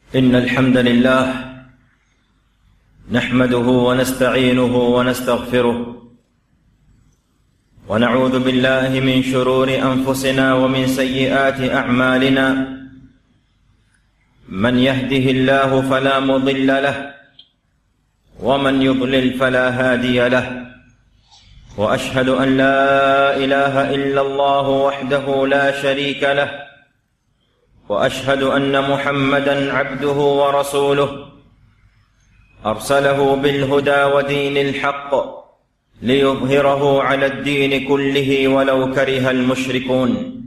إن الحمد لله نحمده ونستعينه ونستغفره ونعوذ بالله من شرور أنفسنا ومن سيئات أعمالنا من يهده الله فلا مضل له ومن يضلل فلا هادي له واشهد ان لا اله الا الله وحده لا شريك له واشهد ان محمدا عبده ورسوله ارسله بالهدى ودين الحق ليظهره على الدين كله ولو كره المشركون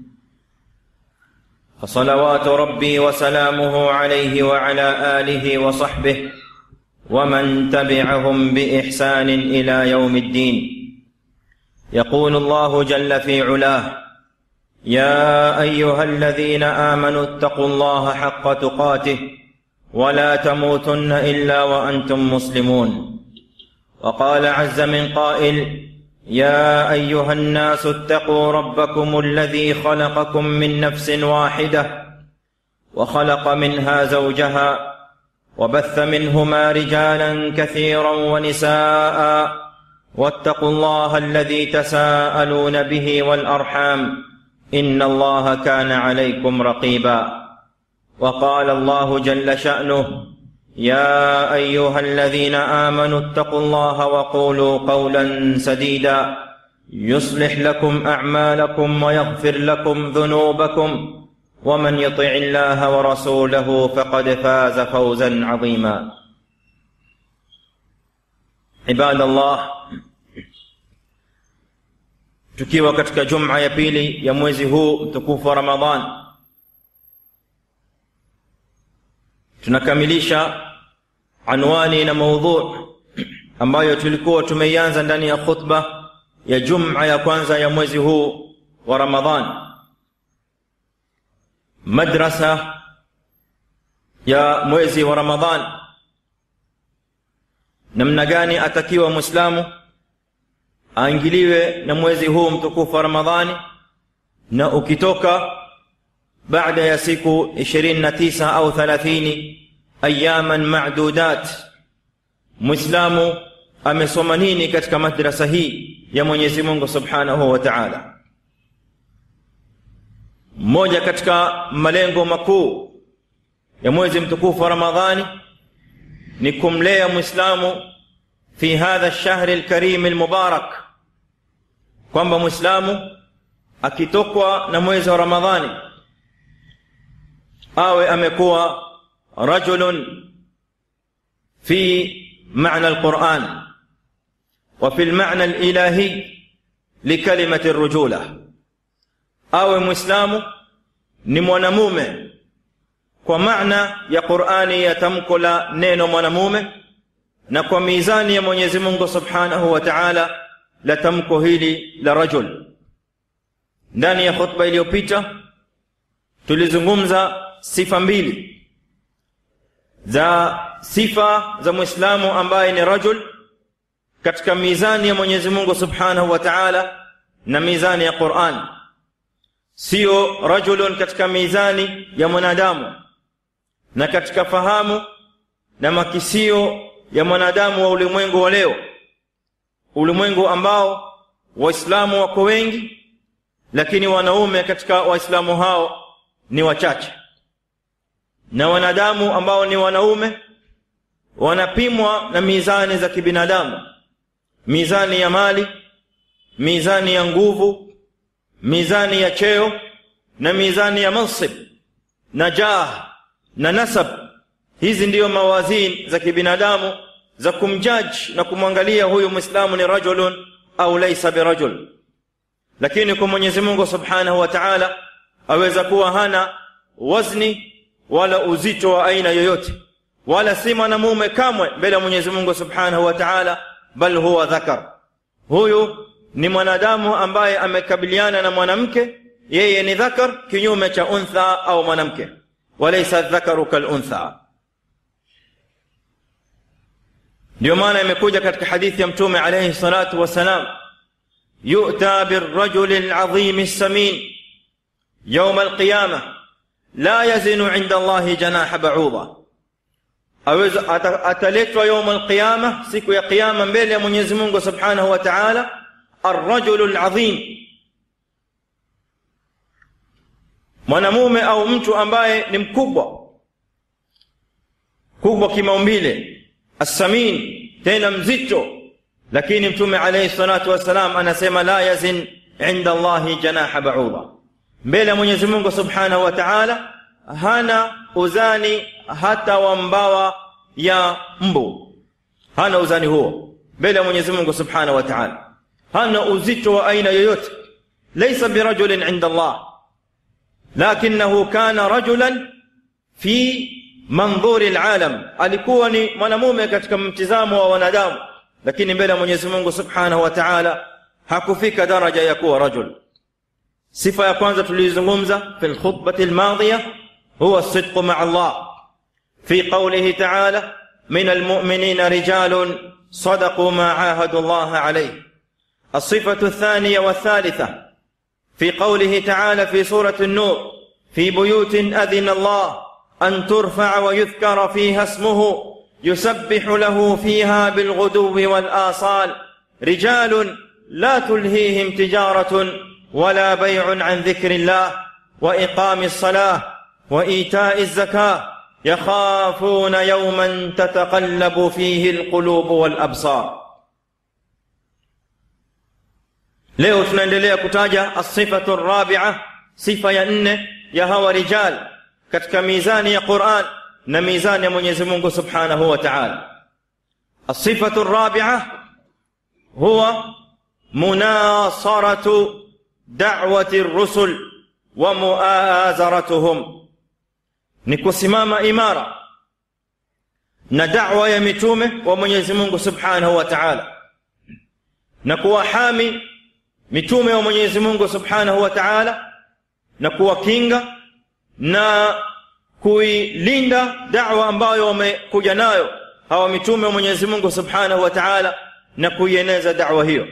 فصلوات ربي وسلامه عليه وعلى اله وصحبه ومن تبعهم باحسان الى يوم الدين يقول الله جل في علاه يا ايها الذين امنوا اتقوا الله حق تقاته ولا تموتن الا وانتم مسلمون وقال عز من قائل يا ايها الناس اتقوا ربكم الذي خلقكم من نفس واحده وخلق منها زوجها وبث منهما رجالا كثيرا ونساء واتقوا الله الذي تساءلون به والارحام ان الله كان عليكم رقيبا وقال الله جل شانه يا ايها الذين امنوا اتقوا الله وقولوا قولا سديدا يصلح لكم اعمالكم ويغفر لكم ذنوبكم ومن يطع الله ورسوله فقد فاز فوزا عظيما عباد الله tukiwa katika juma ya pili ya mwezi huu mtukufu wa ramadhan tunakamilisha anwani na maudhu ambayo tulikuwa tumeianza ndani ya khutba ya juma ya kwanza ya mwezi huu wa ramadhan madrasa ya mwezi wa ramadhan namna gani atakiwa mwislamu aingiliwe na mwezi huu mtukufu wa ramadhani na ukitoka baada ya siku 29 au 30 ayaman madudat mwislamu amesoma nini katika madrasa hii ya mwenyezi mungu subhanahu wa taala mmoja katika malengo makuu ya mwezi mtukufu wa ramadhani ni kumlea mwislamu fi hadha lshahri lkarimi lmubarak kwamba mwislamu akitokwa na mwezi wa ramadhani awe amekuwa rajulun fi معنى القرآن وفي المعنى الإلهي لكلمة الرجولة أو مسلم ni mwanamume kwa maana ya qurani ya tamko la neno mwanamume na kwa mizani ya mwenyezi mungu subhanahu wa taala la tamko hili la rajul ndani ya khutba iliyopita tulizungumza sifa mbili za sifa za mwislamu ambaye ni rajul katika mizani ya mwenyezi mungu subhanahu wa taala na mizani ya quran siyo rajulun katika mizani ya mwanadamu na katika fahamu na makisio ya mwanadamu wa ulimwengu wa leo ulimwengu ambao waislamu wako wengi lakini wanaume katika waislamu hao ni wachache na wanadamu ambao ni wanaume wanapimwa na mizani za kibinadamu mizani ya mali mizani ya nguvu mizani ya cheo na mizani ya mansib na jah na nasab hizi ndiyo mawazini za kibinadamu za kumjaji na kumwangalia huyu mwislamu ni rajulun au laisa birajul lakini kwa mwenyezi mungu subhanahu wa taala aweza kuwa hana wazni wala uzito wa aina yoyote wala si mwanamume kamwe mbele ya mwenyezi mungu subhanahu wa taala bal huwa dhakar huyu ni mwanadamu ambaye amekabiliana na mwanamke yeye ni dhakar kinyume cha untha au mwanamke walaisa dhakaru kaluntha ndio maana imekuja katika hadithi ya mtume alayhi salatu wassalam yu'ta birrajuli alazim samin يوم القيامة لا يزن عند الله جناح بعوضة aweza ata, ataletwa yaum alqiyama siku ya qiyama mbele ya Mwenyezi Mungu Subhanahu wa Ta'ala arrajulu alazim mwanamume au mtu ambaye ni mkubwa kubwa kimaumbile assamin tena mzito lakini mtume alayhi salatu wassalam anasema la yazin inda Allahi janaha ba'udha mbele ya Mwenyezi Mungu Subhanahu wa Ta'ala hana uzani hata wa mbawa ya mbu hana uzani huo mbele ya Mwenyezi Mungu Subhanahu wa Ta'ala hana uzito wa aina yoyote laysa birajulin inda Allah lakinahu kana rajulan fi mandhuri alalam alikuwa ni mwanamume katika mtizamo wa wanadamu lakini mbele ya Mwenyezi Mungu Subhanahu wa Ta'ala hakufika daraja ya kuwa rajul sifa ya kwanza tulizungumza fi alkhutbati almadhiya huwa as-sidq ma'a Allah fi qawlihi ta'ala min almu'minina rijalun صدقوا ما عاهدوا الله عليه الصفة الثانية والثالثة في قوله تعالى في سورة النور في بيوت أذن الله أن ترفع ويذكر فيها اسمه يسبح له فيها بالغدو والآصال رجال لا تلهيهم تجارة ولا بيع عن ذكر الله وإقام الصلاة وإيتاء الزكاة يخافون يوما تتقلب فيه القلوب والأبصار leo tunaendelea kutaja asifatu rabia sifa ya nne ya hawa rijal katika mizani ya Qur'an na mizani ya Mwenyezi Mungu Subhanahu wa Ta'ala asifatu rabia huwa munasaratu da'wati ar-rusul wa muazaratuhum ni kusimama imara na da'wa ya mitume wa Mwenyezi Mungu Subhanahu wa Ta'ala na kuwahami mitume wa Mwenyezi Mungu Subhanahu wa Ta'ala na kuwakinga na kuilinda da'wa ambayo wamekuja nayo hawa mitume wa Mwenyezi Mungu Subhanahu wa Ta'ala na kuieneza da'wa hiyo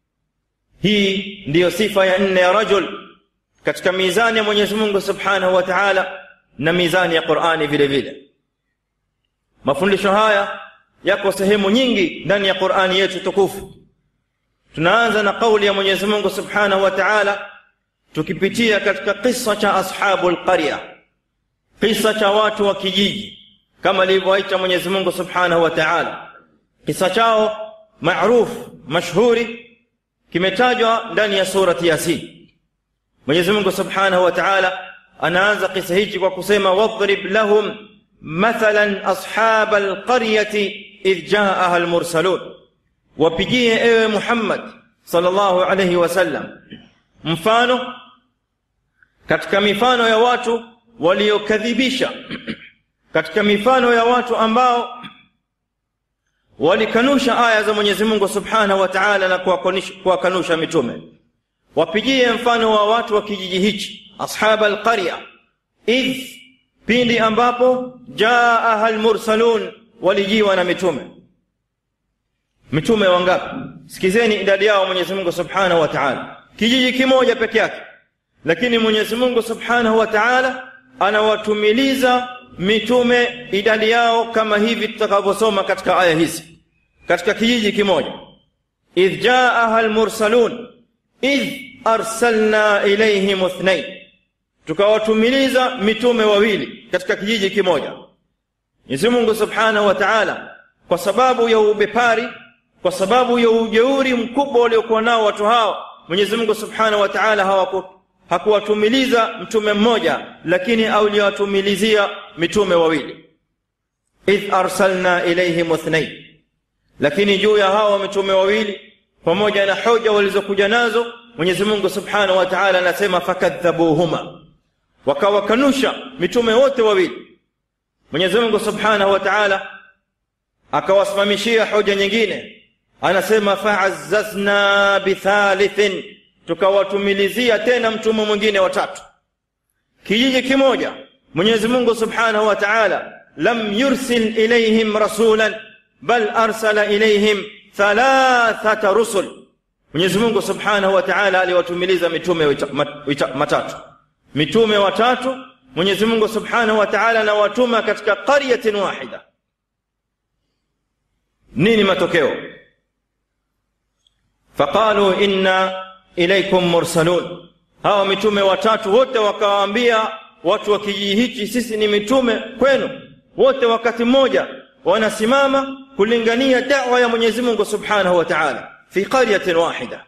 hii ndiyo sifa ya nne ya rajul katika mizani ya Mwenyezi Mungu Subhanahu wa Ta'ala na mizani ya Qur'ani vile vile mafundisho haya yako sehemu nyingi ndani ya Qur'ani yetu tukufu tunaanza na kauli ya Mwenyezi Mungu Subhanahu wa Ta'ala tukipitia katika kisa cha ashabul qarya kisa cha watu wa kijiji kama alivyoaita Mwenyezi Mungu Subhanahu wa Ta'ala kisa chao maarufu mashhuri kimetajwa ndani ya surati Yasin Mwenyezi Mungu Subhanahu wa Ta'ala anaanza kisa hichi kwa kusema wadrib lahum mathalan ashabal qaryati idh jaaha almursalun wapigie ewe Muhammad sallallahu alayhi wasallam mfano katika mifano ya watu waliokadhibisha katika mifano ya watu ambao walikanusha aya za Mwenyezi Mungu Subhanahu wa Ta'ala na kuwakanusha mitume wapigie mfano wa watu wa kijiji hichi ashab alqarya idh pindi ambapo jaaha almursalun walijiwa na mitume mitume wangapi sikizeni idadi yao Mwenyezi Mungu Subhanahu wa Ta'ala kijiji kimoja peke yake lakini Mwenyezi Mungu Subhanahu wa Ta'ala anawatumiliza mitume idadi yao kama hivi tutakavyosoma katika aya hizi katika kijiji kimoja idh jaaha almursalun idh arsalna ilayhim ithnain tukawatumiliza mitume wawili katika kijiji kimoja Mwenyezi Mungu Subhanahu wa Ta'ala kwa sababu ya ubepari kwa sababu ya ujeuri mkubwa waliokuwa nao watu hao Mwenyezi Mungu Subhanahu wa Ta'ala hawaku hakuwatumiliza mtume mmoja lakini aliwatumilizia mitume wawili idh arsalna ilayhim ithnain lakini juu ya hawa mitume wawili pamoja na hoja walizokuja nazo Mwenyezi Mungu Subhanahu wa Ta'ala anasema fakadhabuhuma wakawakanusha mitume wote wawili Mwenyezi Mungu Subhanahu wa Ta'ala akawasimamishia hoja nyingine anasema fa'azzazna bithalithin tukawatumilizia tena mtume mwingine watatu kijiji kimoja Mwenyezi Mungu Subhanahu wa Ta'ala lam yursil ilayhim rasulan bal arsala ilayhim thalathata rusul Mwenyezi Mungu Subhanahu wa Ta'ala aliwatumiliza mitume matatu mitume watatu Mwenyezi Mungu Subhanahu wa Ta'ala anawatuma katika qaryatin wahida nini matokeo faqalu inna ilaikum mursalun hawa mitume watatu wote wakawaambia watu wa kijiji hichi sisi ni mitume kwenu wote wakati mmoja wanasimama kulingania da'wa ya Mwenyezi Mungu Subhanahu wa Ta'ala fi qaryatin wahida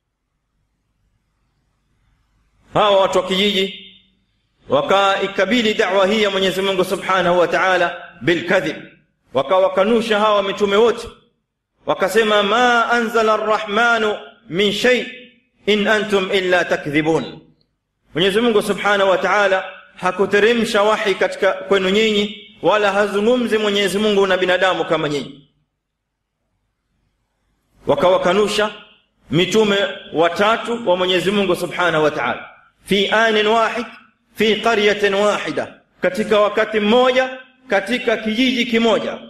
hawa watu wa kijiji wakaikabili da'wa hii ya Mwenyezi Mungu Subhanahu wa Ta'ala bilkadhib wakawakanusha hawa mitume wote wakasema ma anzala arrahmanu min shay in antum illa takdhibun Mwenyezi Mungu Subhanahu wa Ta'ala hakuteremsha wahi katika kwenu nyinyi wala hazungumzi Mwenyezi Mungu na binadamu kama nyinyi wakawakanusha mitume watatu wa Mwenyezi Mungu Subhanahu wa Ta'ala fi anin wahid fi qaryatin wahida katika wakati mmoja katika kijiji kimoja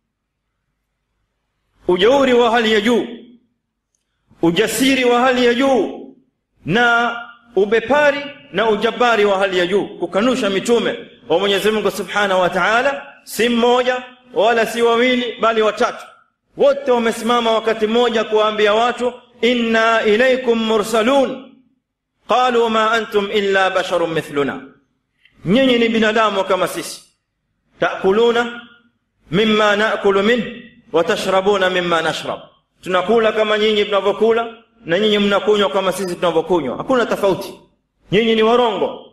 ujauri wa hali ya juu ujasiri wa hali ya juu na ubepari na ujabari wa hali ya juu kukanusha mitume wa Mwenyezi Mungu Subhanahu wa Ta'ala si mmoja wala si wawili bali watatu wote wamesimama wakati mmoja kuwaambia watu inna ilaykum mursalun qalu ma antum illa basharun mithluna nyinyi ni binadamu kama sisi takuluna mimma naakulu min wa tashrabuna mimma nashrab tunakula kama nyinyi tunavyokula na nyinyi mnakunywa kama sisi tunavyokunywa hakuna tofauti nyinyi ni warongo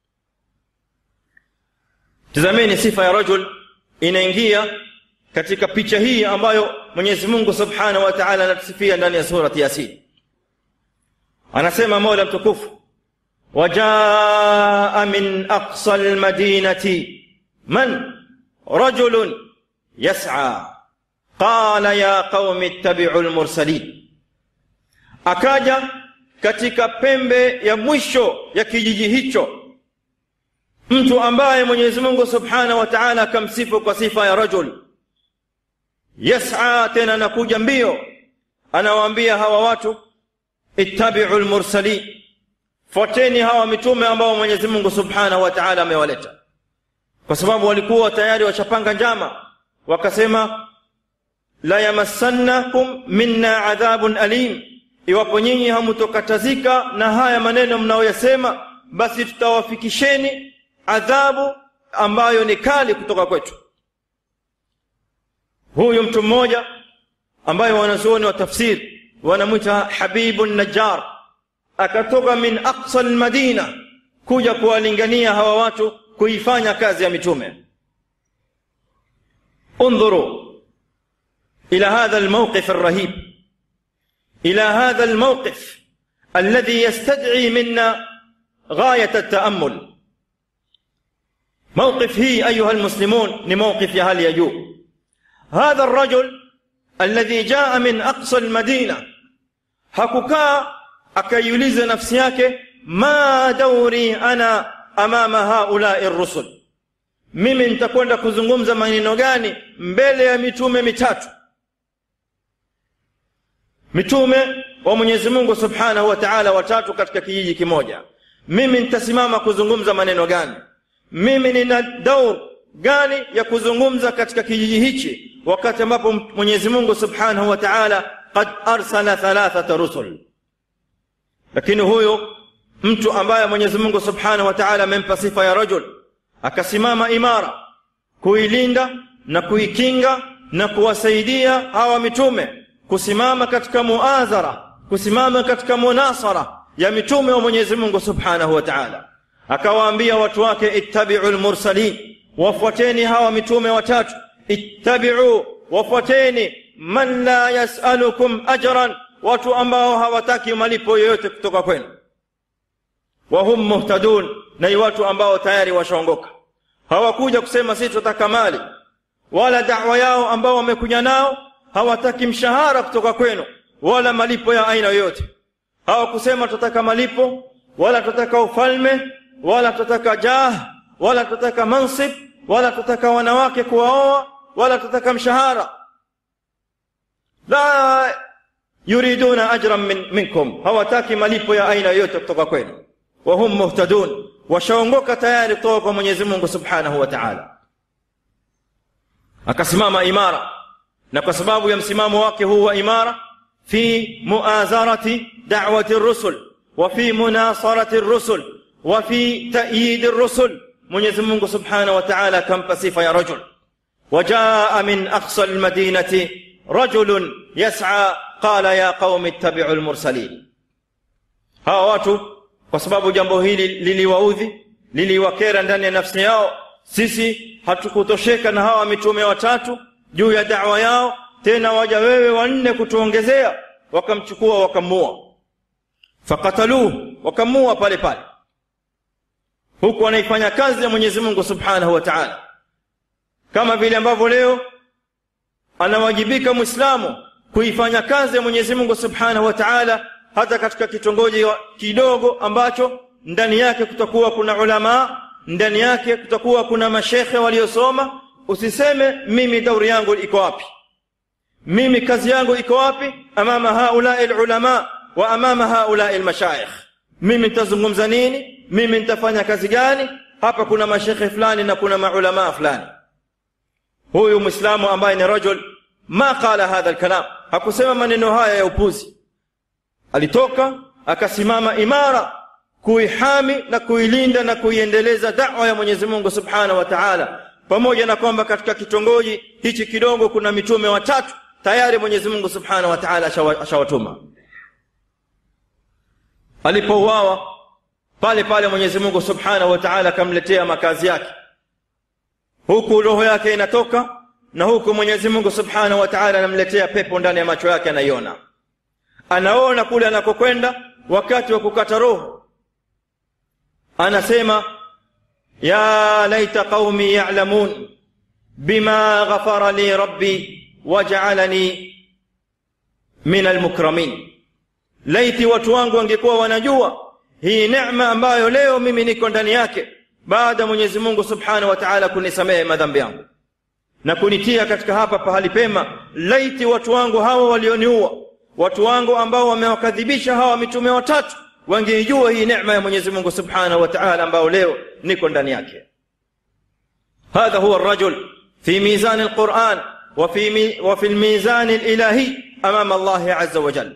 tazameni sifa ya rajul inaingia katika picha hii ambayo Mwenyezi Mungu Subhanahu wa Ta'ala anatusifia ndani ya surati Yasin anasema Mola mtukufu wajaa min aqsa almadinati man rajulun yas'a qala ya qaumi ittabi'u almursalin akaja katika pembe ya mwisho ya kijiji hicho mtu ambaye Mwenyezi Mungu Subhanahu wa Ta'ala akamsifu kwa sifa ya rajul yas'a tena nakuja mbio anawaambia hawa watu ittabi'u almursalin fuateni hawa mitume ambao Mwenyezi Mungu Subhanahu wa Ta'ala amewaleta kwa sababu walikuwa tayari washapanga njama wakasema la yamassannakum minna adhabun alim iwapo nyinyi hamutokatazika na haya maneno mnayoyasema basi tutawafikisheni adhabu ambayo ni kali kutoka kwetu huyu mtu mmoja ambaye wanazuoni wa tafsiri wanamwita habibu najjar akatoka min aqsa almadina kuja kuwalingania hawa watu kuifanya kazi ya mitume انظروا الى هذا الموقف الرهيب الى هذا الموقف الذي يستدعي منا غايه التامل موقف هي ايها المسلمون لموقف يا هل يجوب هذا الرجل الذي جاء من اقصى المدينه hakukaa akaiuliza nafsi yake ma dauri ana amama haulai rusul mimi nitakwenda kuzungumza maneno gani mbele ya mitume mitatu mitume wa Mwenyezi Mungu Subhanahu wa Ta'ala watatu katika kijiji kimoja mimi nitasimama kuzungumza maneno gani mimi nina daur gani ya kuzungumza katika kijiji hichi wakati ambapo Mwenyezi Mungu Subhanahu wa Ta'ala qad arsala thalathata rusul lakini huyo mtu ambaye Mwenyezi Mungu Subhanahu wa Ta'ala amempa sifa ya rajul akasimama imara kuilinda na kuikinga na kuwasaidia hawa mitume kusimama katika muazara kusimama katika munasara ya mitume wa Mwenyezi Mungu Subhanahu wa Ta'ala akawaambia watu wake ittabi'u almursalin wafuateni hawa mitume watatu ittabi'u wafuateni man la yas'alukum ajran watu ambao hawataki malipo yoyote kutoka kwenu wa hum muhtadun na ni watu ambao tayari washaongoka hawakuja kusema sisi tunataka mali wala da'wa yao ambao wamekuja nao hawataki mshahara kutoka kwenu wala malipo ya aina yoyote hawakusema tunataka malipo wala tunataka ufalme wala tunataka jah wala tunataka mansib wala tunataka wanawake kuwaoa wala tunataka mshahara la yuriduna ajran min, minkum hawataki malipo ya aina yoyote kutoka kwenu wa hum muhtadun washaongoka tayari kutoka kwa Mwenyezi Mungu Subhanahu wa Ta'ala akasimama imara na kwa sababu ya msimamo wake huu wa imara fi muazarati da'wati rusul wa fi munasarati rusul wa fi ta'yid rusul Mwenyezi Mungu Subhanahu wa Ta'ala akampa sifa ya rajul وجاء من أقصى المدينة رجل يسعى قال يا قوم اتبعوا المرسلين hawa watu kwa sababu jambo hili liliwaudhi liliwakera ndani ya nafsi yao sisi hatukutosheka na hawa mitume watatu juu ya da'wa yao tena waja wewe wanne kutuongezea wakamchukua wakamua fakataluhu wakamua pale pale huku wanaifanya kazi ya Mwenyezi Mungu Subhanahu wa Ta'ala kama vile ambavyo leo anawajibika Muislamu kuifanya kazi ya Mwenyezi Mungu Subhanahu wa Ta'ala hata katika kitongoji kidogo ambacho ndani yake kutakuwa kuna ulama ndani yake kutakuwa kuna mashekhe waliosoma usiseme mimi dauri yangu iko wapi mimi kazi yangu iko wapi amama haulai ulama wa amama haulai almashayikh mimi nitazungumza nini mimi nitafanya kazi gani hapa kuna mashekhe fulani na kuna maulama fulani huyu muislamu ambaye ni rajul ma qala hadha alkalam hakusema maneno haya ya upuzi alitoka akasimama imara kuihami na kuilinda na kuiendeleza da'wa ya Mwenyezi Mungu Subhanahu wa Ta'ala pamoja na kwamba katika kitongoji hichi kidogo kuna mitume watatu tayari Mwenyezi Mungu Subhanahu wa Ta'ala ashawatuma alipouawa pale pale Mwenyezi Mungu Subhanahu wa Ta'ala akamletea makazi yake huku roho yake inatoka na huku Mwenyezi Mungu Subhanahu wa Ta'ala anamletea pepo ndani ya macho yake anaiona anaona kule anakokwenda wakati wa kukata roho anasema ya laita qaumi ya'lamun bima ghafara li rabbi waj'alani min almukramin laiti watu wangu wangekuwa wanajua hii neema ambayo leo mimi niko ndani yake baada Mwenyezi Mungu Subhanahu wa Ta'ala kunisamehe madhambi yangu na kunitia katika hapa pahali pema laiti watu wangu hawa walioniua watu wangu ambao wamewakadhibisha hawa mitume watatu wangeijua hii neema ya Mwenyezi Mungu Subhanahu wa Ta'ala ambao leo niko ndani yake هذا هو الرجل في ميزان القرآن وفي وفي الميزان الإلهي أمام الله عز وجل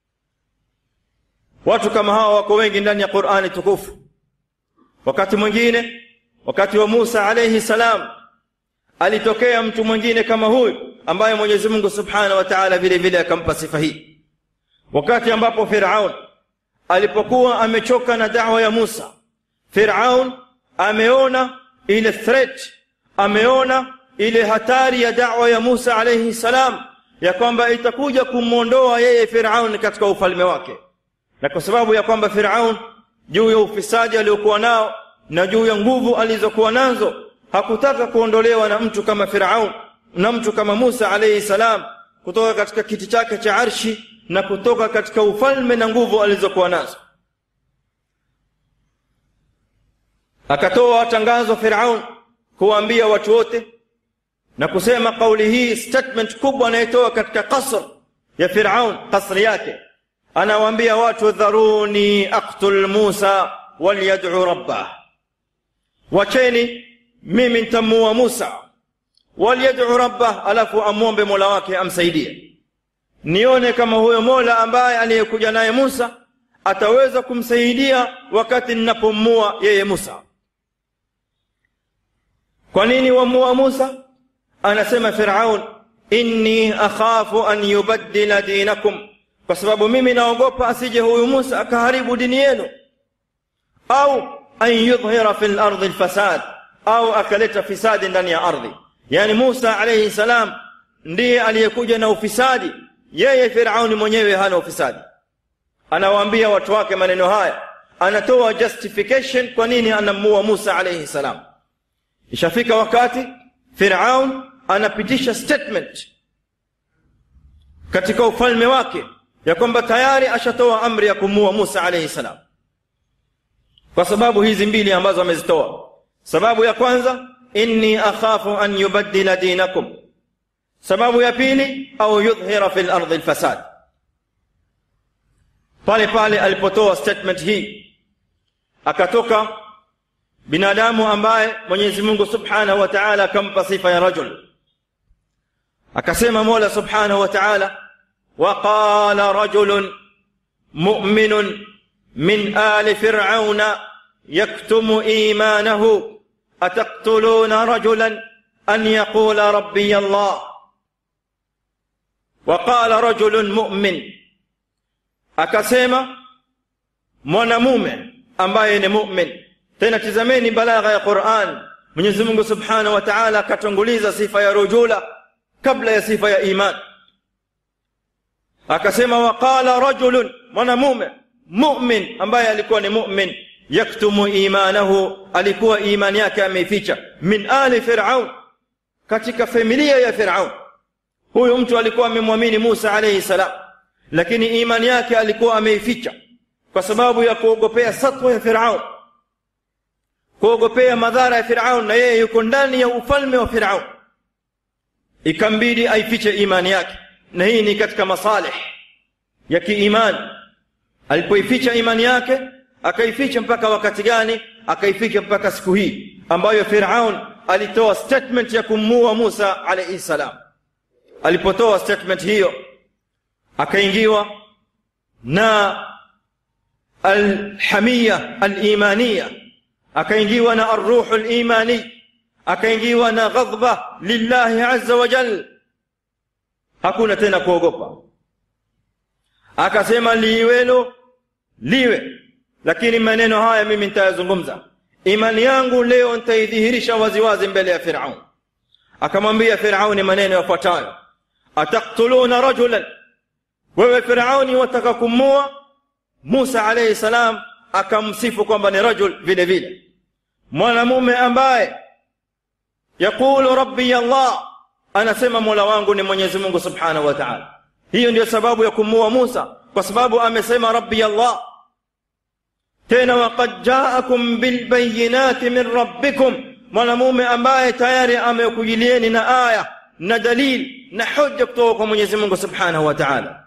watu kama hawa wako wengi ndani ya Qur'ani tukufu wakati mwingine wakati wa Musa alayhi salam alitokea mtu mwingine kama huyu ambaye Mwenyezi Mungu Subhanahu wa Ta'ala vile vile akampa sifa hii wakati ambapo Firaun alipokuwa amechoka na da'wa ya Musa Firaun ameona ile threat ameona ile hatari ya da'wa ya Musa alayhi salam ya kwamba itakuja kumwondoa yeye Firaun katika ufalme wake na kwa sababu ya kwamba Firaun juu ya ufisadi aliokuwa nao na juu ya nguvu alizokuwa nazo hakutaka kuondolewa na mtu kama Firaun na mtu kama Musa alayhi salam kutoka katika kiti chake cha arshi na kutoka katika ufalme na nguvu alizokuwa nazo akatoa tangazo Firaun kuwaambia watu wote na kusema kauli hii statement kubwa anayotoa katika kasr ya Firaun kasri yake anawaambia watu dharuni aqtul Musa walyad'u rabbah wacheni mimi nitamuua Musa walyad'u rabbah alafu amwombe Mola wake amsaidie nione kama huyo Mola ambaye aliyekuja naye Musa ataweza kumsaidia wakati ninapomua yeye Musa kwa nini wamua Musa anasema Firaun inni akhafu an yubaddila dinakum kwa sababu mimi naogopa asije huyu Musa akaharibu dini yenu au an yudhhira fil ardi alfasad au akaleta fisadi ndani ya ardhi yani Musa alayhi salam ndiye aliyekuja na ufisadi yeye Firauni mwenyewe hana ufisadi anawaambia watu wake maneno haya anatoa justification kwa nini anamua Musa alayhi salam ishafika wakati Firaun anapitisha statement katika ufalme wake ya kwamba tayari ashatoa amri ya kumua Musa alayhi salam kwa sababu hizi mbili ambazo amezitoa sababu ya kwanza inni akhafu an yubaddila dinakum sababu ya pili au yudhhira fil ardi alfasad pale pale alipotoa statement hii akatoka binadamu ambaye Mwenyezi Mungu Subhanahu wa Ta'ala akampa sifa ya rajul akasema mola subhanahu wa taala waqala rajulun muminun min ali firauna yaktumu imanahu ataktuluna rajulan an yaqula rabbiya allah waqala rajulun mumin akasema mwanamume ambaye ni mumin tena tizameni balagha ya quran mwenyezi mungu subhanahu wa taala akatanguliza sifa ya rujula kabla ya sifa ya iman akasema waqala rajulun mwanamume mumin ambaye alikuwa ni mumin yaktumu imanahu alikuwa imani yake ameificha min ali firaun katika familia ya firaun huyu mtu alikuwa amemwamini musa alaihi salam lakini imani yake alikuwa ameificha kwa sababu ya kuogopea satwa ya firaun kuogopea madhara ya firaun na yeye yuko ndani ya ufalme wa firaun ikambidi aifiche imani yake na hii ni katika masalih ya kiimani alipoificha imani yake akaificha mpaka wakati gani akaificha mpaka siku hii ambayo firaun alitoa statement ya kumuua musa alaihi salam alipotoa statement hiyo akaingiwa na alhamia alimaniya akaingiwa na arruhu limani akaingiwa na ghadhba lillahi azza wa jal hakuna tena kuogopa akasema liwelo liwe lakini maneno haya mimi nitayazungumza imani yangu leo nitaidhihirisha waziwazi mbele ya firaun akamwambia firauni maneno yafuatayo ataktuluna rajulan wewe firauni wataka kumua musa alaihi salam akamsifu kwamba ni rajul vile vile mwanamume ambaye yaqulu rabbi allah anasema mola wangu ni mwenyezi mungu subhanahu wa taala hiyo ndiyo sababu ya kumuua musa kwa sababu amesema rabbi allah tena waqad jaakum bilbayinati min rabbikum mwanamume ambaye tayari amekujilieni na aya na dalil na hoja kutoka kwa mwenyezi mungu subhanahu wa taala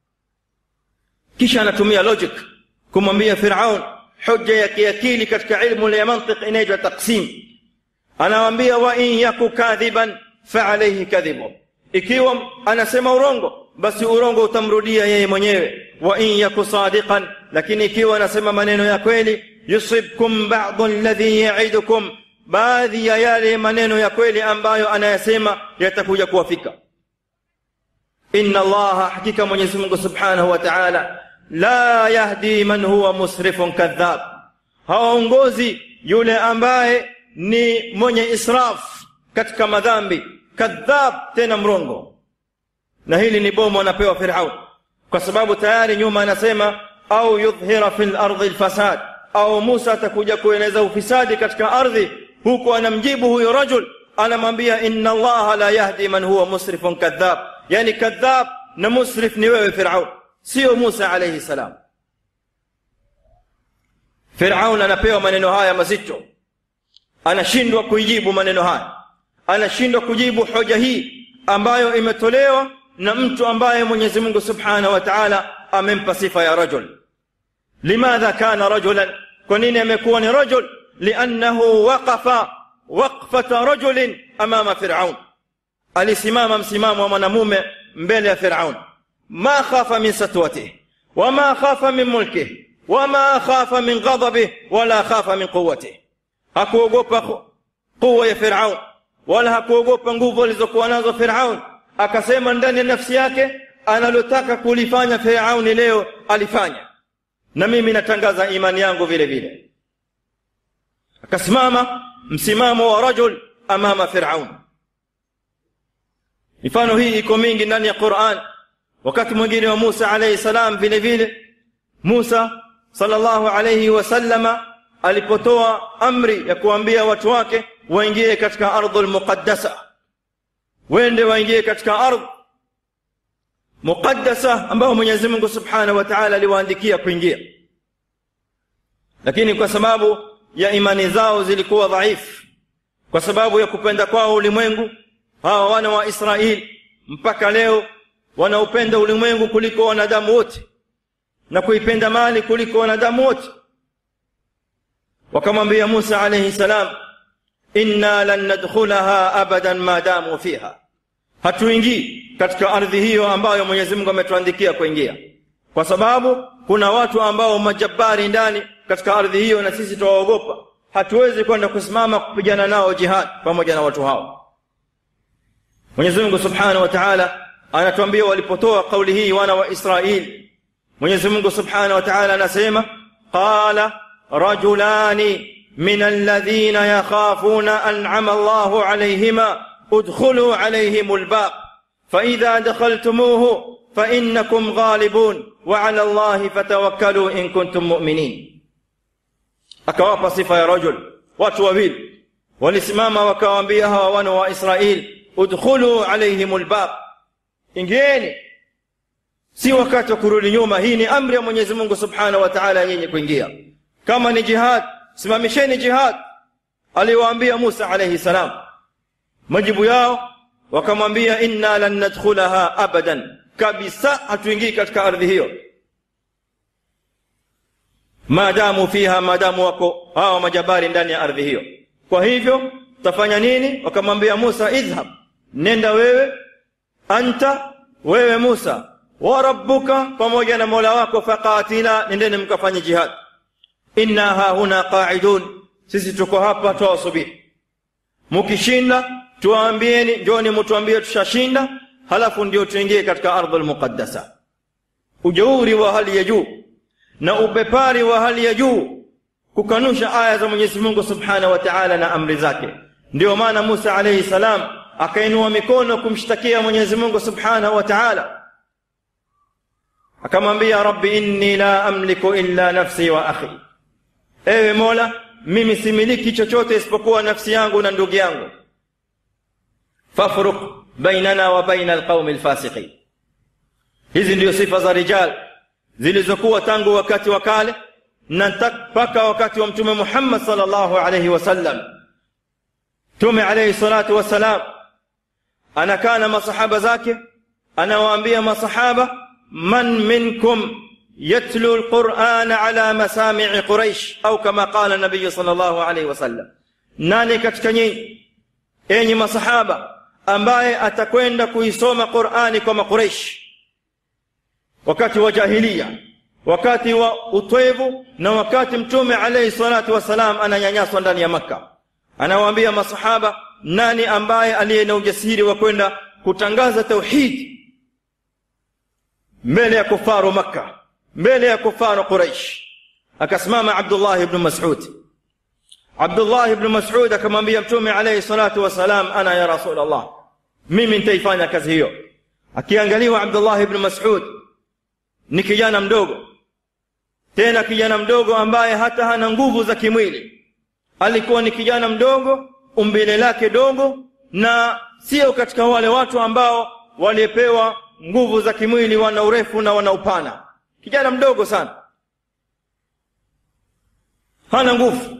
kisha anatumia logic kumwambia firaun hoja ya kiakili katika ilmu ya mantiq inaitwa taqsim anawambia wa in yaku kadhiban faalaihi kadhibu ikiwa anasema urongo basi urongo utamrudia yeye mwenyewe wa in yaku sadiqan lakini ikiwa anasema maneno ya kweli yusibkum badu alladhi yaidukum baadhi ya yale maneno ya kweli ambayo anayasema yatakuja kuwafika inna allaha hakika mwenyezi mungu subhanahu wa taala la yahdi man huwa musrifun kadhab hawaongozi yule ambaye ni mwenye israf katika madhambi kadhab tena mrongo na hili ni bomo anapewa firaun kwa sababu tayari nyuma anasema au yudhhira fi lardi lfasad au musa atakuja kueneza ufisadi katika ardhi huku anamjibu huyo rajul anamwambia inna allaha la yahdi man huwa musrifun kadhab yani kadhab na musrif ni wewe firaun sio musa alaihi salam firaun anapewa maneno haya mazito anashindwa kuijibu maneno haya anashindwa kujibu hoja hii ambayo imetolewa na mtu ambaye mwenyezi mungu subhanahu wa taala amempa sifa ya rajul limadha kana rajulan kwa nini amekuwa ni rajul liannahu waqafa waqfata rajulin amama firaun alisimama msimamo wa mwanamume mbele ya firaun ما خاف من سطوته وما خاف من ملكه وما خاف من غضبه ولا خاف من قوته hakuogopa quwa ya firaun wala hakuogopa nguvu alizokuwa nazo firaun akasema ndani ya nafsi yake analotaka kulifanya firauni leo alifanya na mimi natangaza imani yangu vile vile akasimama msimamo wa rajul amama firaun mifano hii iko mingi ndani ya quran wakati mwingine wa musa alaihi salam vile vile musa sallallahu alaihi wasallama alipotoa amri ya kuambia watu wake waingie katika ardhu lmuqaddasa wende waingie katika ardh muqaddasa ambayo mwenyezi mungu subhanahu wa taala aliwaandikia kuingia lakini kwa sababu ya imani zao zilikuwa dhaifu kwa sababu ya kupenda kwao ulimwengu hawa wana wa israeli mpaka leo wanaupenda ulimwengu kuliko wanadamu wote na kuipenda mali kuliko wanadamu wote wakamwambia musa alaihi salam inna lan nadkhulaha abadan ma damu fiha hatuingii katika ardhi hiyo ambayo mwenyezi mungu ametuandikia kuingia kwa sababu kuna watu ambao majabari ndani katika ardhi hiyo na sisi tuwaogopa hatuwezi kwenda kusimama kupigana nao jihad pamoja na watu hao mwenyezi mungu subhanahu wa taala anatuambia walipotoa kauli hii wana wa israili mwenyezi mungu subhanahu wa taala anasema qala rajulani min alladhina yakhafuna an'ama allahu alayhima udkhulu alayhim albab فإذا دخلتموه فإنكم غالبون وعلى الله فتوكلوا إن كنتم مؤمنين akawapa sifa ya rajul watu wawili walisimama wakawaambia hawa wana wa israeli udkhulu alaihim lbab ingieni si wakati wa kurudi nyuma hii ni amri ya mwenyezi mungu subhanahu wa taala yenye kuingia kama ni jihad simamisheni jihad aliwaambia musa alaihi salam majibu yao wakamwambia inna lan nadkhulaha abadan kabisa hatuingii katika ardhi hiyo maadamu fiha maadamu wako hawa majabari ndani ya ardhi hiyo kwa hivyo tafanya nini wakamwambia musa idhhab nenda wewe anta wewe musa wa rabbuka pamoja na mola wako faqatila nendeni mkafanye jihad inna hahuna qaidun sisi tuko hapa twawasubiri mukishinda tuwaambieni njoni mutuambie tushashinda halafu ndio tuingie katika ardhu lmuqaddasa ujeuri wa hali ya juu na ubepari wa hali ya juu kukanusha aya za mwenyezi mungu subhanahu wa taala na amri zake ndiyo maana musa alaihi salam akainua mikono kumshtakia mwenyezi mungu subhanahu wa taala akamwambia rabbi inni la amliku illa nafsi wa akhi ewe mola mimi similiki chochote isipokuwa nafsi yangu na ndugu yangu fafruk bainana wa baina alqaumi lfasiqin hizi ndiyo sifa za rijal zilizokuwa tangu wakati wa kale na mpaka wakati wa mtume muhammad salllahu alaihi wasallam mtume alaihi salatu wassalam anakaa na masahaba zake anawaambia masahaba man minkum yatlu lqurana ala masamii quraish au kama qala nabiyu sal llahu alaihi wasallam nani katika nyinyi enyi masahaba ambaye atakwenda kuisoma qurani kwa maqureish wakati wa jahilia wakati wa utwevu na wakati mtume alaihi salatu wassalam ananyanyaswa ndani ya makka anawaambia masahaba nani ambaye aliye na ujasiri wa kwenda kutangaza tauhidi mbele ya kufaru makka mbele ya kufaru quraish akasimama abdullah ibnu masud abdullah ibnu masud akamwambia mtume alaihi salatu wassalam ana ya rasul allah mimi nitaifanya kazi hiyo akiangaliwa abdullah ibnu masud ni kijana mdogo tena kijana mdogo ambaye hata hana nguvu za kimwili alikuwa ni kijana mdogo umbile lake dogo na sio katika wale watu ambao waliepewa nguvu za kimwili wana urefu na wana upana kijana mdogo sana hana nguvu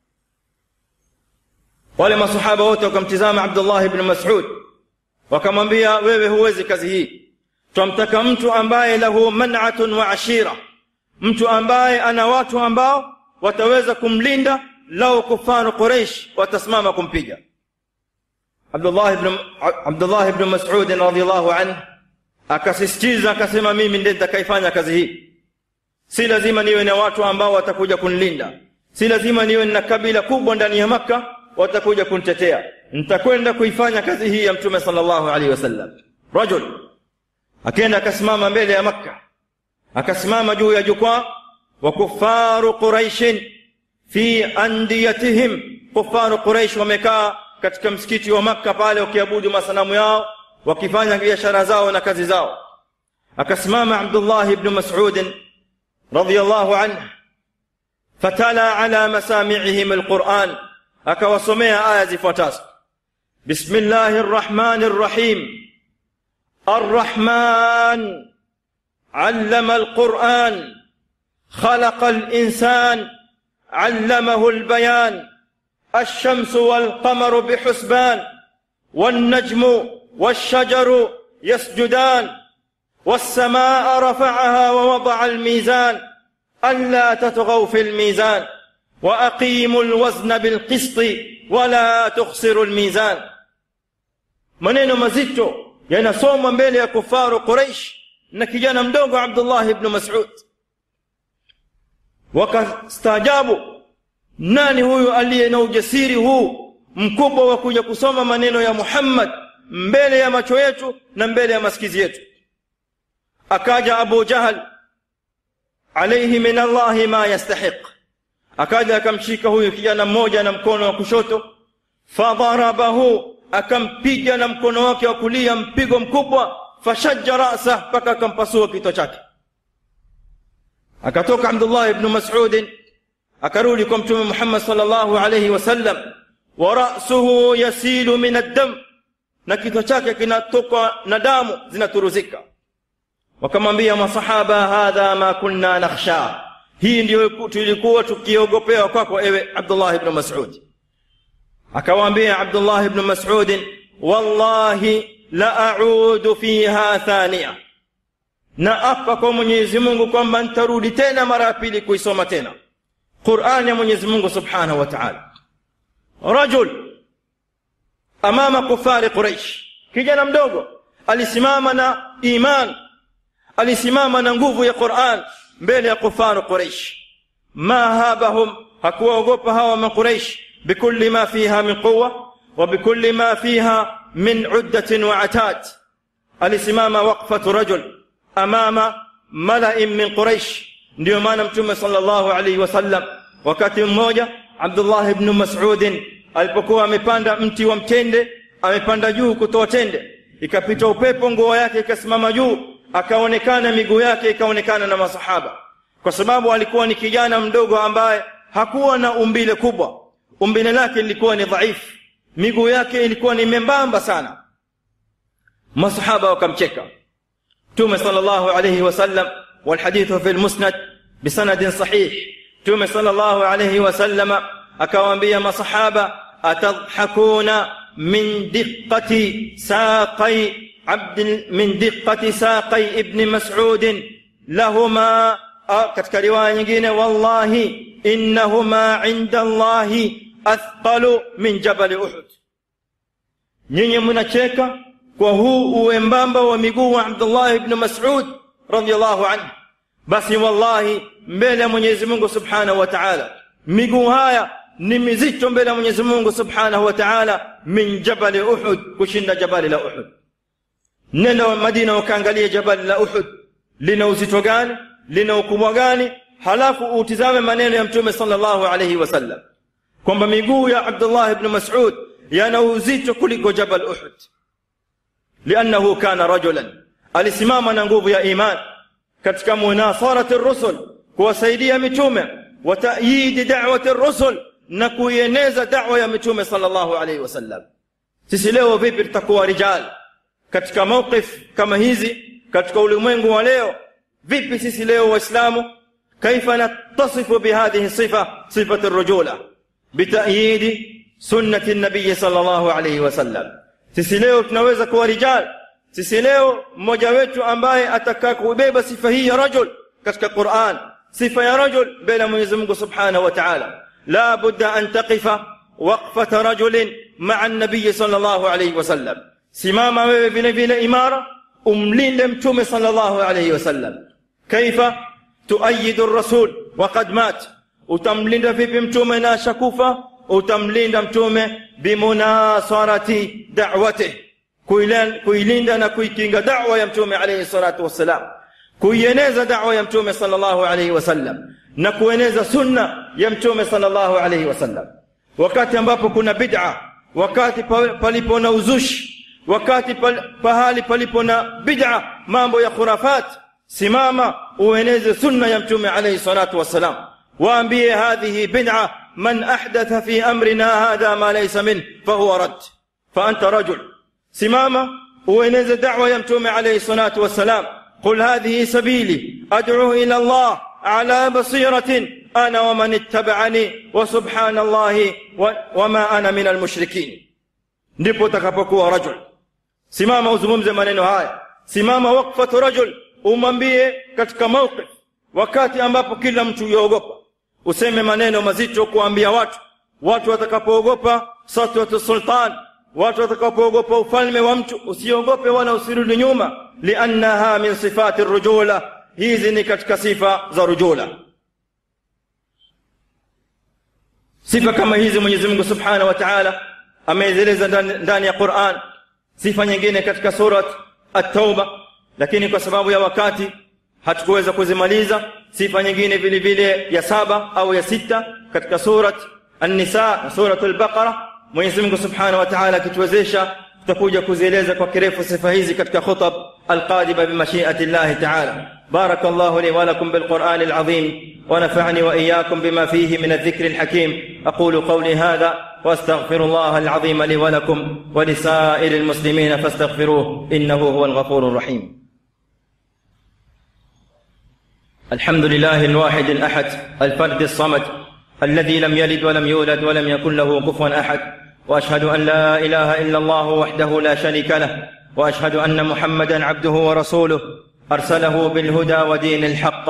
wale masahaba wote wakamtizama abdullah ibn masud wakamwambia wewe huwezi kazi hii twamtaka mtu ambaye lahu man'atun wa ashira mtu ambaye ana watu ambao wataweza kumlinda lau kufaru quraish watasimama kumpiga abdullah ibn abdullah ibn mas'ud radhiyallahu anhu akasisitiza akasema mimi ndiye nitakaifanya kazi hii si lazima niwe na watu ambao watakuja kunilinda si lazima niwe na kabila kubwa ndani ya makka watakuja kunitetea nitakwenda kuifanya kazi hii ya mtume sallallahu alaihi wasallam rajul akaenda akasimama mbele ya makka akasimama juu ya jukwaa wa kufaru quraishin fi andiyatihim kufaru quraish wamekaa katika msikiti wa makka pale wakiabudu masanamu yao wakifanya biashara zao na kazi zao akasimama abdullah ibnu masudin radiallahu anhu fatala ala masamiihim alquran akawasomea aya zifuatazo bismillahi rrahmani rrahim الرحمن علم القرآن خلق الإنسان علمه البيان الشمس والقمر بحسبان والنجم والشجر يسجدان والسماء رفعها ووضع الميزان ألا تطغوا في الميزان وأقيموا الوزن بالقسط ولا تخسروا الميزان maneno mazito yanasomwa mbele ya kufaru quraish na kijana mdogo abdullah ibnu masud wakastaajabu nani huyu aliye na ujasiri huu mkubwa wa kuja kusoma maneno ya muhammad mbele ya macho yetu na mbele ya masikizi yetu akaja abu jahal alaihi min allahi ma yastahiq akaja akamshika huyu kijana mmoja na mkono wa kushoto fadharabahu akampiga na mkono wake wa kulia mpigo mkubwa fashajja rasa mpaka akampasua kichwa chake akatoka abdullah ibnu masudin akarudi kwa mtume muhammad salllahu alaihi wasallam wa rasuhu yasilu min addam na kichwa chake kinatoka na damu zinaturuzika wakamwambia masahaba hadha ma kunna nakhsha hii ndiyo tulikuwa tukiogopewa kwako ewe abdullah ibnu masud akawaambia abdullah ibnu masudin wallahi la audu fiha thania na apa kwa mwenyezi mungu kwamba nitarudi tena mara ya pili kuisoma tena qurani ya mwenyezi mungu subhanahu wa taala rajul amama kufari quraish kijana mdogo alisimama na iman alisimama na nguvu ya quran mbele ya kufaru quraish ma habahum hakuwaogopa hawa maquraish bikulli ma fiha min quwa wa bikulli ma fiha min uddatin wa atad alisimama waqfatu rajul amama malain min quraish ndiyo maana mtume sallallahu alaihi wasallam wakati mmoja abdullah ibnu masudin alipokuwa amepanda mti wa mtende amepanda juu kutoa tende ikapita upepo nguo yake ikasimama juu akaonekana miguu yake ikaonekana na masahaba kwa sababu alikuwa ni kijana mdogo ambaye hakuwa na umbile kubwa umbile lake lilikuwa ni dhaifu miguu yake ilikuwa ni membamba sana masahaba wakamcheka mtume sallallahu alayhi wasallam والحديث في المسند بسند صحيح توم صلى الله عليه وسلم akawaambia masahaba atadhakuna min diqati saqai abd min diqati saqai ibn mas'ud lahuma katika riwaya nyingine wallahi innahuma inda allahi athqalu min jabal uhud nyinyi mnacheka kwa huu uwembamba wa miguu wa abdullah ibn mas'ud radiyallahu anhu basi wallahi mbele ya mwenyezi mungu subhanahu wa ta'ala miguu haya ni mizito mbele ya mwenyezi mungu subhanahu wa ta'ala min jabali uhud kushinda jabali la uhud nenda madina ukaangalia jabali la uhud lina uzito gani lina ukubwa gani halafu utizame maneno ya mtume sallallahu alayhi wasallam kwamba miguu ya abdullah ibn mas'ud yana uzito kuliko jabal uhud liannahu kana rajulan alisimama na nguvu ya iman katika munasarati rusul kuwasaidia mitume wa ta'yidi da'wati rusul na kuieneza da'wa ya mitume sallallahu alayhi wasallam sisi leo vipi tutakuwa rijal katika mawqif kama hizi katika ulimwengu wa leo vipi sisi leo waislamu kaifa nattasifu bihadhihi sifa sifatu rujula bitayidi sunnati nabiyi sallallahu alayhi wasallam sisi leo tunaweza kuwa rijal sisi leo mmoja wetu ambaye atakaa kubeba sifa hii ya rajul katika Qur'an sifa ya rajul mbele ya Mwenyezi Mungu Subhanahu wa Ta'ala la budda an taqifa waqfata rajulin ma'a an-nabiy sallallahu alayhi wasallam simama wewe vile vile imara umlinde mtume sallallahu alayhi wasallam kaifa tuayidu ar-rasul wa qad mat utamlinda vipi mtume na shakufa utamlinda mtume bimunasarati da'watihi kuilinda na kuikinga da'wa ya mtume alayhi salatu wassalam kuieneza da'wa ya mtume sallallahu alayhi wasallam na kueneza sunna ya mtume sallallahu alayhi wasallam wakati ambapo kuna bid'a wakati palipo na uzushi wakati pahali palipo na bid'a mambo ya khurafat simama ueneze sunna ya mtume alayhi salatu wassalam waambie hadhihi bid'a man ahdatha fi amrina hadha ma laysa min fahuwa rad fa anta rajul simama ueneze da'wa ya mtume alayhi salatu wassalam qul hadhihi sabili ad'u ila Allah ala basiratin ana wa man ittaba'ani wa subhanallahi wa ma ana min almushrikin ndipo utakapokuwa rajul simama uzungumze maneno haya simama waqfatu rajul umwambie katika mawqif wakati ambapo kila mtu yuogopa useme maneno mazito kuambia watu watu watakapoogopa satwatu sultan watu watakapoogopa ufalme wa mtu usiogope wala usirudi nyuma liannaha min sifati rujula hizi ni katika sifa za rujula sifa kama hizi mwenyezi mungu subhanahu wa taala amezieleza ndani ya quran sifa nyingine katika surat at-tauba lakini kwa sababu ya wakati hatukuweza kuzimaliza sifa nyingine vile vile ya saba au ya sita katika surat an-nisa na surat al-baqara mwenyezi mungu subhanahu wa taala akituwezesha tutakuja kuzieleza kwa kirefu sifa hizi katika khutab alqadima bimashiati llahi taala بارك الله لي ولكم بالقرآن العظيم ونفعني وإياكم بما فيه من الذكر الحكيم أقول قولي هذا وأستغفر الله العظيم لي ولكم ولسائر المسلمين فاستغفروه إنه هو الغفور الرحيم الحمد لله الواحد الأحد الفرد الصمد الذي لم يلد ولم يولد ولم يكن له كفوا أحد وأشهد أن لا إله إلا الله وحده لا شريك له وأشهد أن محمدا عبده ورسوله ارسله بالهدى ودين الحق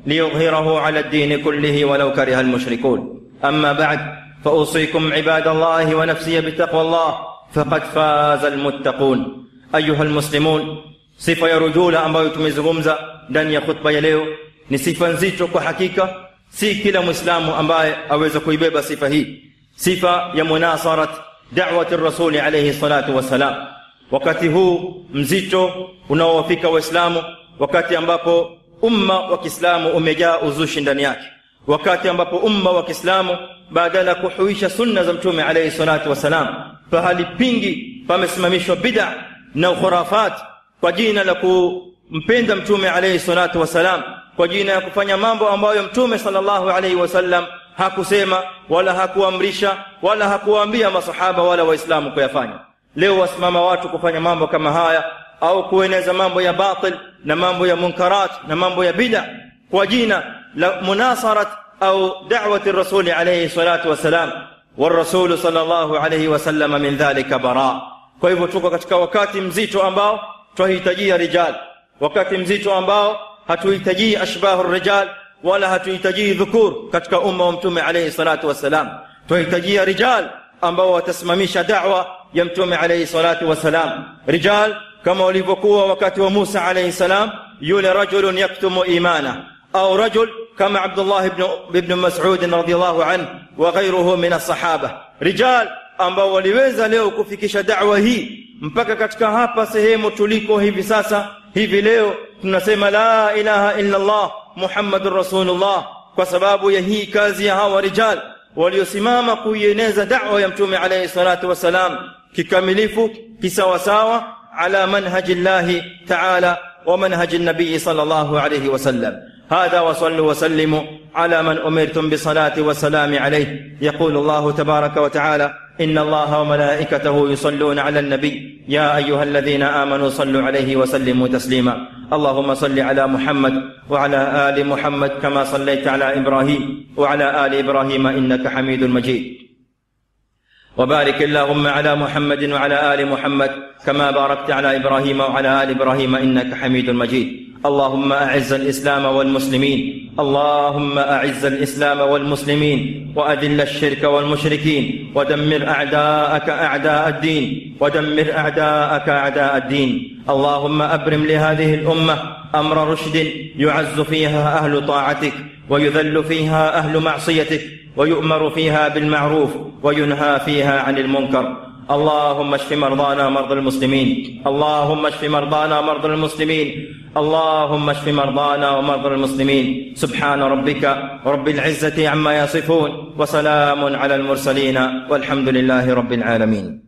ليظهره على الدين كله ولو كره المشركون اما بعد فاوصيكم عباد الله ونفسي بتقوى الله فقد فاز المتقون ايها المسلمون sifa ya rujula ambayo tumezungumza ndani ya khutba ya leo ni sifa nzito kwa hakika si kila mwislamu ambaye aweza kuibeba sifa hii sifa ya munasarat dawati rasuli alaihi salatu wassalam wakati huu mzito unaowafika waislamu wakati ambapo umma wa kiislamu umejaa uzushi ndani yake wakati ambapo umma wa kiislamu badala ya kuhuisha sunna za mtume alaihi salatu wassalam pahali pingi pamesimamishwa bida na ukhurafat kwa jina la kumpenda mtume alaihi salatu wassalam kwa jina ya kufanya mambo ambayo mtume sallallahu alaihi wasallam hakusema wala hakuamrisha wala hakuwaambia masahaba wala waislamu kuyafanya leo wasimama watu kufanya mambo kama haya au kueneza mambo ya batil na mambo ya munkarat na mambo ya bida kwa jina la munasarat au da'wati rasuli alayhi salatu wassalam والرسول صلى الله عليه وسلم من ذلك براء kwa hivyo tuko katika wakati mzito ambao twahitajia rijal wakati mzito ambao hatuhitajii ashbahu rijal wala hatuhitajii dhukur katika umma wa mtume alayhi salatu wassalam twahitajia rijal ambao watasimamisha da'wa ya mtume alayhi salatu wassalam rijal kama walivyokuwa wakati wa Musa alayhi salam yule rajulun yaktumu imana au rajul kama Abdullah ibn ibn Mas'ud radhiyallahu anhu wa ghayruhu min as-sahaba rijal ambao waliweza leo kufikisha da'wa hii mpaka katika hapa sehemu tuliko hivi sasa hivi leo tunasema la ilaha illa Allah Muhammadur Rasulullah kwa sababu ya hii kazi ya hawa rijal waliosimama kuieneza da'wa ya mtume alayhi salatu wasalam kikamilifu kisawasawa على منهج الله تعالى ومنهج النبي صلى الله عليه وسلم هذا وصلوا وسلموا على من امرتم بالصلاه والسلام عليه يقول الله تبارك وتعالى ان الله وملائكته يصلون على النبي يا ايها الذين امنوا صلوا عليه وسلموا تسليما اللهم صل على محمد وعلى ال محمد كما صليت على ابراهيم وعلى ال ابراهيم انك حميد مجيد وبارك اللهم على محمد وعلى ال محمد كما باركت على ابراهيم وعلى ال ابراهيم انك حميد مجيد اللهم اعز الاسلام والمسلمين اللهم اعز الاسلام والمسلمين واذل الشرك والمشركين ودمر اعداءك اعداء الدين ودمر اعداءك اعداء الدين اللهم ابرم لهذه الامه امر رشد يعز فيها اهل طاعتك ويذل فيها اهل معصيتك ويؤمر فيها بالمعروف وينهى فيها عن المنكر اللهم اشف مرضانا مرضى المسلمين اللهم اشف مرضانا مرضى المسلمين اللهم اشف مرضانا ومرضى المسلمين سبحان ربك رب العزه عما يصفون وسلام على المرسلين والحمد لله رب العالمين